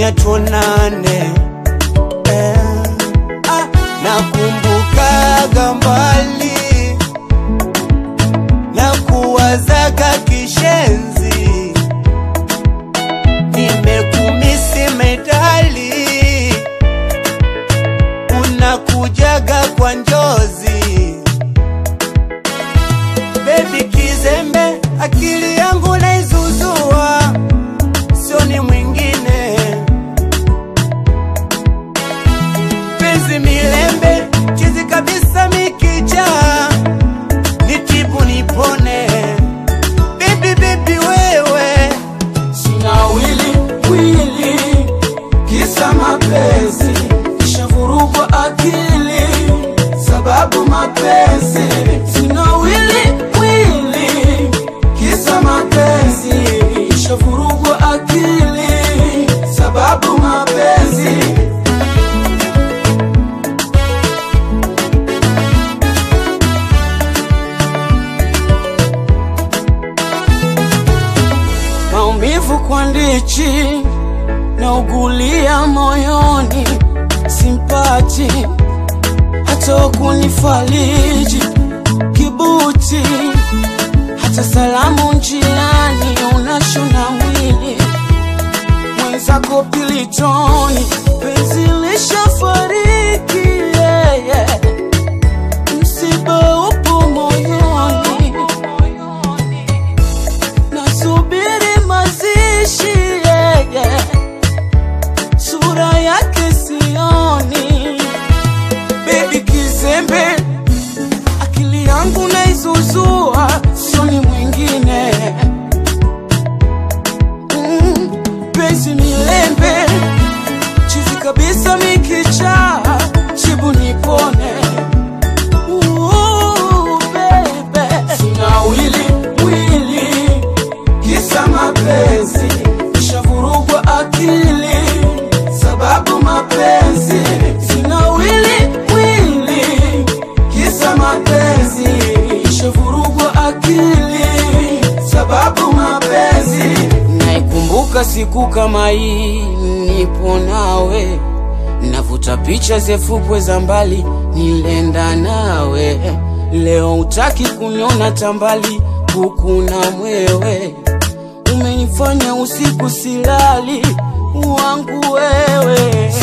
fanya tuonane eh. ah, nakumbukaga mbali na kuwazaga kishenzi, nimekumisi medali, unakujaga kwa njozi Baby kizembe, akili yangu naizuzua, sio ni mwingine. Penzi milembe, chizi kabisa mikicha, nitibu nipone. Baby baby wewe, sina wili wili, kisa mapenzi, nishavurugwa akili sababu mapenzi. Sina wili wili, kisa mapenzi, nishavurugwa akili sababu mapenzi. maumivu kwa ndichi na ugulia moyoni, simpati hata kunifariji kibuti, hata salamu njiani unashona mwili mwenzako pilitoni, penzi lishafariki yeah, yeah. msiba upo moyoni nasubiri mazishi yeah, yeah. sura yake sioni bebi kizembe akili yangu naizuzua sioni mwingine mm, penzi milembe chizi kabisa mikicha chibu nipone Ooh, baby. Sina wili wili kisa mapenzi, nishavurugwa akili sababu mapenzi. Sina wili wili kisa mapenzi, nishavurugwa akili sababu mapenzi. Naikumbuka siku kama hii, nipo nawe navuta picha zefukwe za mbali, nilenda nawe. Leo utaki kuniona tambali, huku na mwewe umenifanya usiku silali wangu wewe